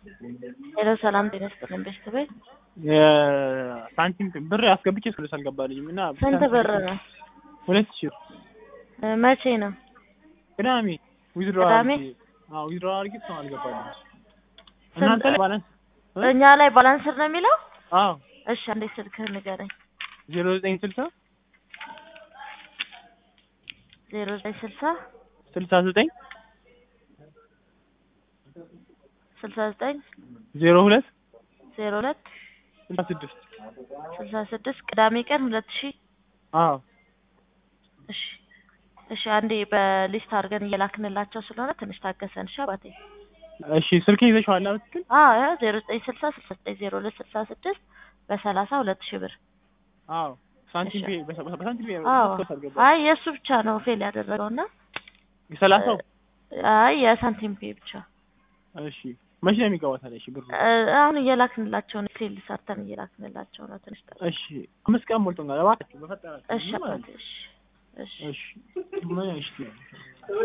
ሄሎ ሰላም ጤና ይስጥልን ቤተሰቤት የሳንቲም ብር አስገብቼ እስክልስ አልገባልኝም እና ስንት ብር ነው? ሁለት ሺህ እ መቼ ነው? ቅዳሜ ዊዝድሮ ቅዳሜ? ዊዝድሮ አድርጌ እስካሁን አልገባልኝም። እናንተ ላይ ባላንስ እ? እኛ ላይ ባላንስር ነው የሚለው? አዎ እሺ አንዴ ስልክህን ንገረኝ። ዜሮ ዘጠኝ ስልሳ ዜሮ ዘጠኝ ስልሳ ስልሳ ዘጠኝ ስልሳ ዘጠኝ ዜሮ ሁለት ዜሮ ሁለት ስልሳ ስድስት ስልሳ ስድስት ቅዳሜ ቀን ሁለት ሺህ አዎ እሺ እሺ አንዴ በሊስት አድርገን እየላክንላቸው ስለሆነ ትንሽ ታገሰን። እሺ አባቴ። እሺ ስልክ ይዘሽዋል በትክክል አዎ ያ ዜሮ ዘጠኝ ስልሳ ስልሳ ዘጠኝ ዜሮ ሁለት ስልሳ ስድስት በሰላሳ ሁለት ሺህ ብር። አዎ ሳንቲም እሺ። ፔ በሳ- በሳንቲም ፔ አዎ እስካሁን አልገባልኝም። አይ የእሱ ብቻ ነው ፌል ያደረገው እና ሰላሳው አይ የሳንቲም ፔ ብቻ እሺ መቼ ነው የሚገባው ታዲያ? እሺ ብሩ እ አሁን እየላክንላቸው ነው። ሴል ሰርተን እየላክንላቸው ነው። ትንሽ ጠብቅ። እሺ አምስት ቀን ሞልቶኛል። እባካችሁ በፈጠራችሁ እሺ ምንም አባቴ እሺ እሺ እሺ ምን እሺ